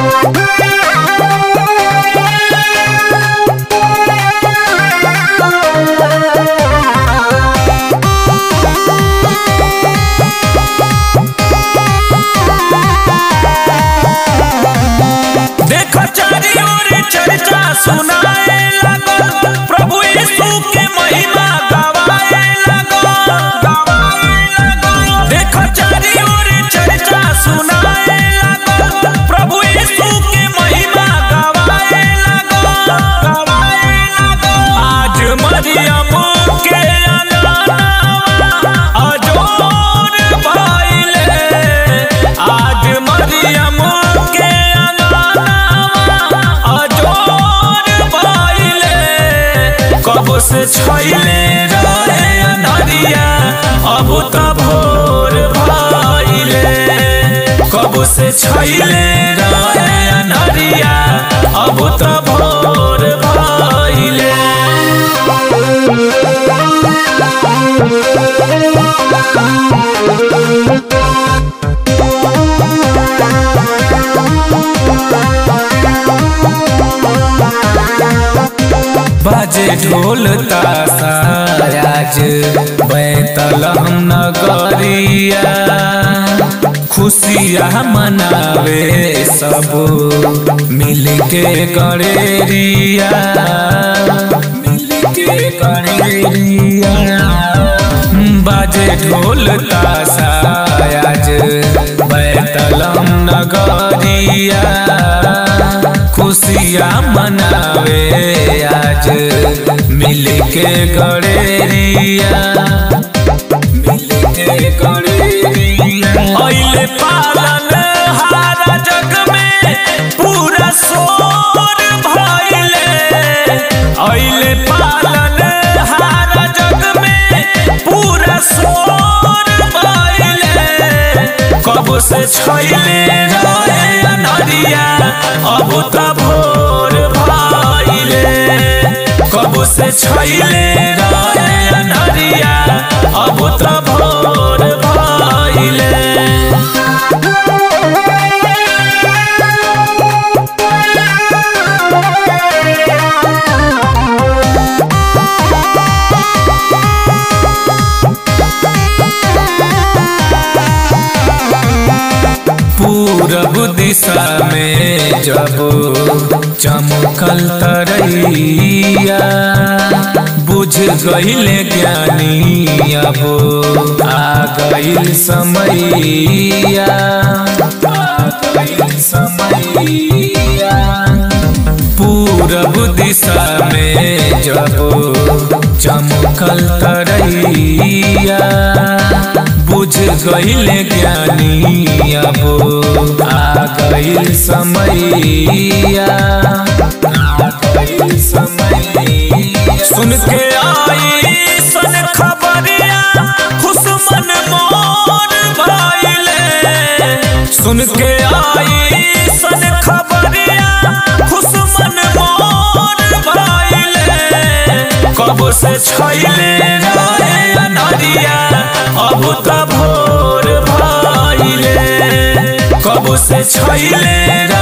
देखो चारी ओर चर्चा सुनाए लगल प्रभु यीशु के महिमा गवाए लगल देखो चारी ओर चर्चा सुनाए लगल प्रभु यीशु के महिमा गवाए लगल आज मरियम के अनानावा अजोर भइले आज मरियम के अनानावा अजोर भइले कब से छैले रहे अनहरिया अब त भोर भइले कब से छैले रहे अनहरिया अब त भोर भइले बाजे ढोल तासा आज बैतल हम नगरिया खुशियाँ मनावे सब मिल के गणेरिया मिल के गणेरिया बाजे ढोल तासा आज बैतल हम नगरिया खुशियाँ मनावे आज मिल के गणेरिया मिल के गणेरिया अइले पालन हारा जग में पूरा शोर भइले अइले पालन हारा जग में पूरा शोर भइले कब से छैले रहे अनहरिया अब त भोर भइले कब से छैले रहे अनहरिया अब त भोर भइले पूरब दिशा में जब चमकल तरैया बुझ गईले ज्ञानी अब आ गईल समैया आ गईल समैया पूरब दिशा में जब चमकल तरैया बुझ गईले ज्ञानी अब आ गईल समैया आ गईल समैया सुन के आई सन खबरिया खुश मन मोर भइले सुन के आई सन खबरिया खुश मन मोर भइले कब से छैले रहे अनहरिया अब त भोर भइले कब से छैले